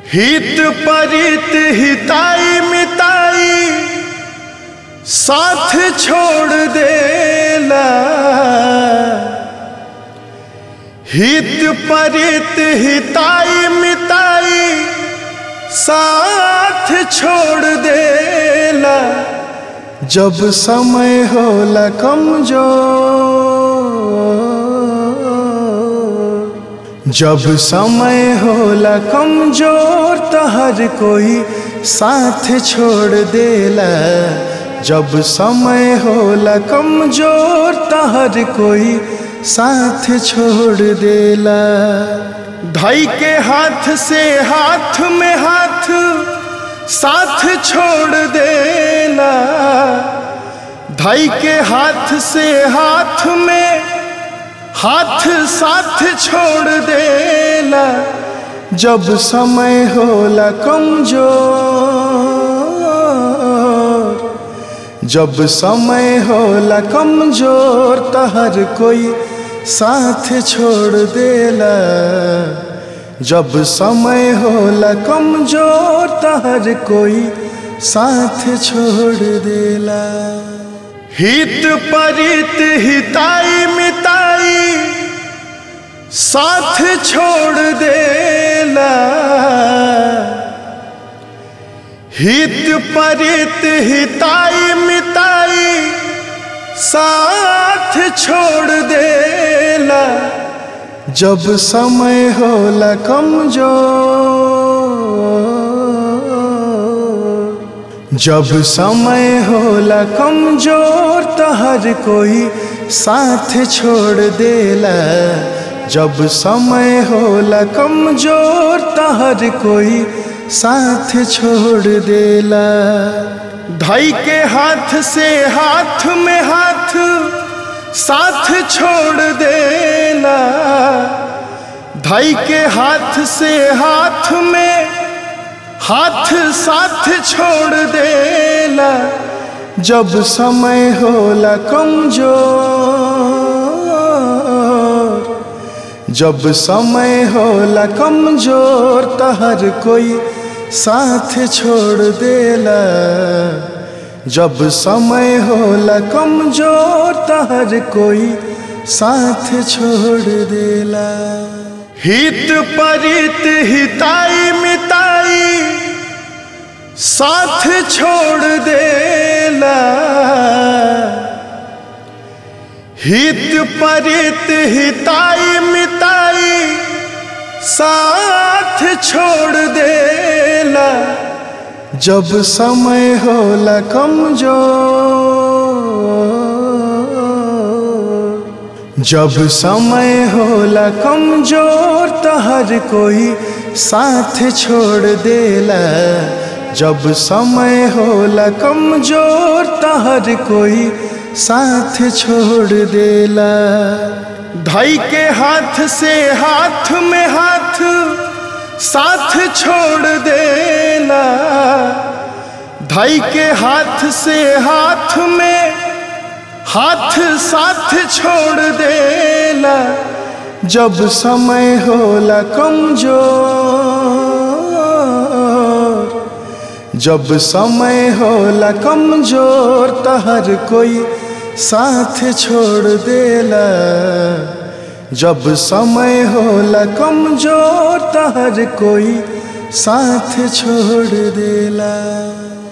हित परित हिताई मिताई साथ छोड़ देला हित परित हिताई मिताई साथ छोड़ देला जब समय होला कमजोर जब समय होला कमजोर तो हर कोई साथ छोड़ देला जब समय होला कमजोर तो हर कोई साथ छोड़ देला धाई के हाथ से हाथ में हाथ साथ छोड़ देला धाई के हाथ से हाथ में हाथ साथ छोड़ देला जब समय होला कमजोर जब समय होला कमजोर तो हर कोई साथ छोड़ देला जब समय होला कमजोर तो हर कोई साथ छोड़ देला हित परित हिताई मिताई साथ छोड़ देला हित परित हिताई मिताई साथ छोड़ देला जब समय होला कमजोर जब समय होला कमजोर तो हर कोई साथ छोड़ देला जब समय होला कमजोर तो हर कोई साथ छोड़ देला धाई के हाथ से हाथ में हाथ साथ छोड़ देला धाई के हाथ से हाथ में हाथ साथ छोड़ देला जब समय होला कमजोर जब समय होला कमजोर तो हर कोई साथ छोड़ देला जब समय होला कमजोर तो हर कोई साथ छोड़ देला हित परित हिताई मिताई साथ छोड़ देला हित परित हिताई मिताई साथ छोड़ देला जब समय होला कमजोर जब समय होला कमजोर तो हर कोई साथ छोड़ देला जब समय होला कमजोर तो हर कोई साथ छोड़ देला धाई के हाथ से हाथ में हाथ साथ छोड़ देला धाई के हाथ से हाथ में हाथ साथ छोड़ देला जब समय होला कमजोर जब समय होला कमजोर तो हर कोई साथ छोड़ देला जब समय होला कमजोर तो हर कोई साथ छोड़ देला